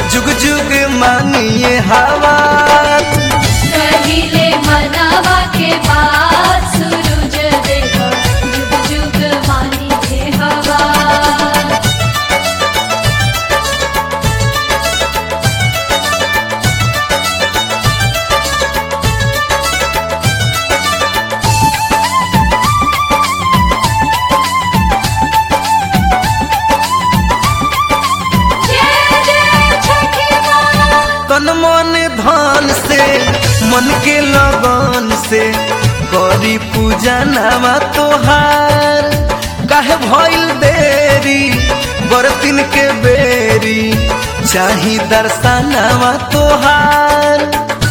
जुग जुग मानिए हवा कहिले मनावा के बाद सूरज देव जुग जुग मानी के हवा जय जय छठी माँ तन मन धन से मन के लगन से करी पूजा नामा तोहार काहे भइल देरी बरतिन के बेरी चाही दर्शनावा तोहार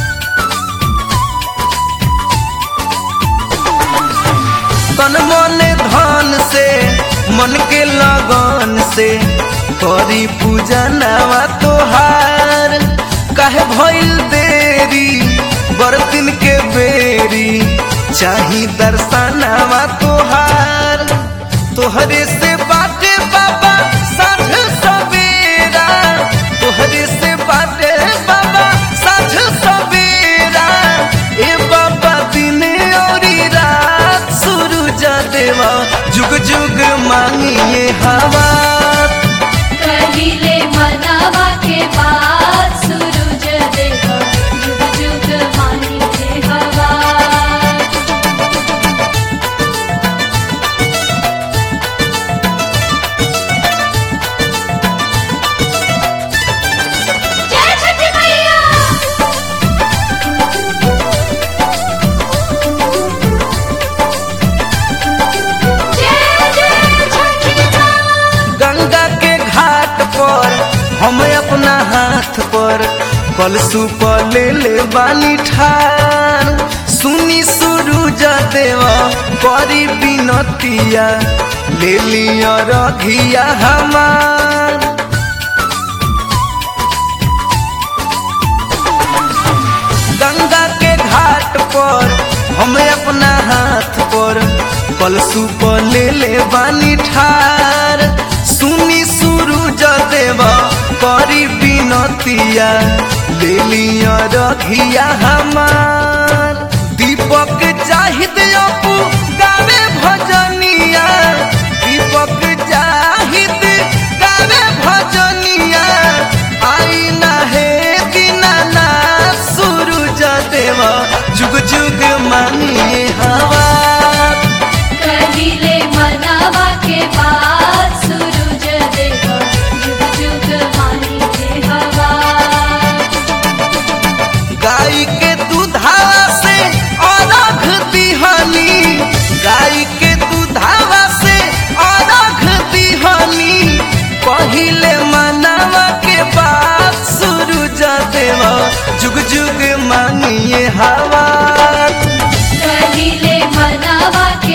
तन मन धन से मन के लगन से करी पूजा नावा तोहार काहे भइल देरी बरतिन के बेरी चाही दर्शनावा तोहार तोहरे से बाटे बाबा साँझ सवेरा तोहरे से बाटे बाबा साँझ सवेरा ए बाबा दिन औरी रात सूरज देवा जुग जुग मांगिए हवा कहिले मनावा के बाद सूरज देव जुग जुग मानी के हवा जय छठी मैया जय जय छठी माँ गंगा के घाट पर हम अपना हाथ पर कलसु पर ले ले बानी ठार सुनी सूरज देवा करी बिनतिया ले लिया रघिया हमार गंगा के घाट पर हम अपना हाथ पर कलसु पर ले ले बानी ठार सुनी सूरज देवा करी बिनतिया ले लिया रघिया हमार दीपक चाहिद अपू गावे भजनिया दीपक चाहिद गावे भजनिया आई ना हे दीनाना सूरज देवा जुग जुग मानिए हवा कहिले मनावा के बाद सूरज देव जुग जुग मानी के हवा गाय के दूधावा से अरघ दिहनी गाय के दूधावा से अरघ दिहनी पहिले मनावा के बाद सूरज देवा जुग जुग मानिए हवा कहिले मनावा के